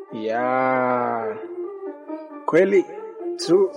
ya kweli tu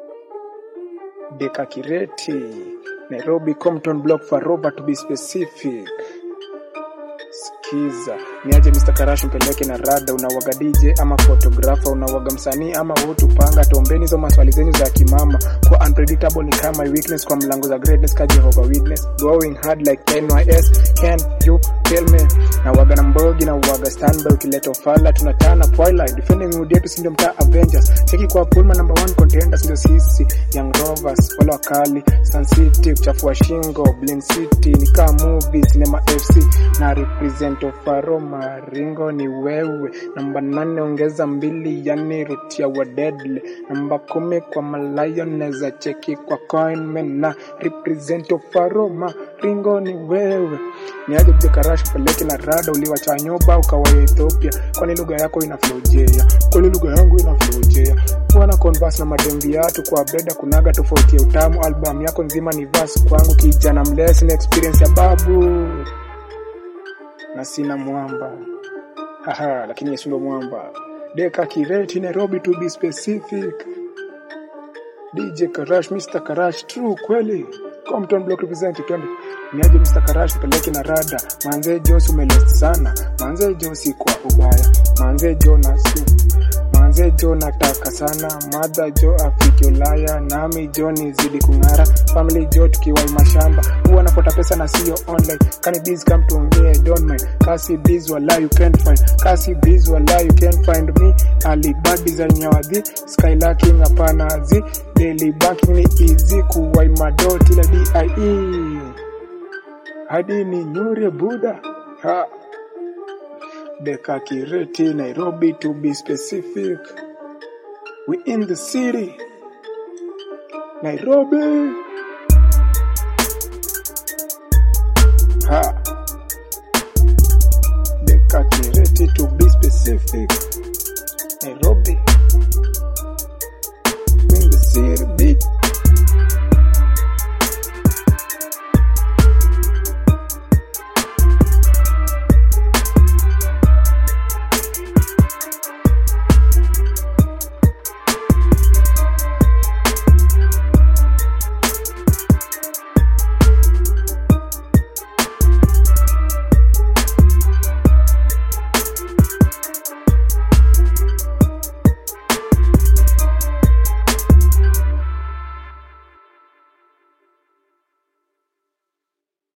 Deka Kireti, Nairobi Compton Block Faroba to be specific. Sikiza, niaje Mr. Karash mpeleke na rada, unawaga DJ ama photographer, unawaga msanii ama wote panga, tombeni hizo maswali zenyu za kimama. Kwa unpredictable ni kama weakness, kwa mlango za greatness ka Jehovah Witness, going hard like NYS, can you tell me? Nawaga na mbogi na uwaga standby, ukileta ufala tunatana twilight, defending mood yetu si ndio mtaa Avengers, cheki kwa Pullman number one contenders ndio sisi, Young Rovers wale wakali, Sun City kuchafua shingo, Blink City ni kama movie, Cinema FC na represent Ofaro Maringo ni wewe. Namba nane ongeza mbili, yani rutia wa deadly. Namba kumi kwa Malayo neza cheki kwa Coinman na represent Ofaro Maringo ni wewe. Niaje Bje Karash peleke na rada, uliwacha nyoba ukawa Ethiopia, kwani lugha yako inaflojea, kwani lugha yangu inaflojea Bwana converse na mademvi yatu kwa beda kunaga tofauti ya utamu. Album yako nzima ni verse kwangu, kijana mlesi na experience ya babu na sina mwamba haha, lakini Yesu ndo mwamba. Deka Kireti, Nairobi to be specific. DJ Karash, Mr. Karash, true kweli. Compton Block represent 20. Niaje Mr. Karash peleke na rada. Manze Josi umelest sana. Manze Josi kwa ubaya. Manze Jo na su. Manze Jo nataka sana. Mother Jo afike Ulaya. Nami Jo nizidi kung'ara. Family Jo tukiwa mashamba. Huwa nafuata pesa na sio online. Kani biz come tuongee don't mind. Kasi biz wala you can't find. Kasi biz wala you can't find me. Alibad design ya wadhi. Skylacking hapana zi. Daily banking ni easy kuwai madoti la DIE. Hadi ni nyure Buddha. Ha. Deka Kireti, Nairobi to be specific. We in the city. Nairobi. Ha. Deka Kireti to be specific.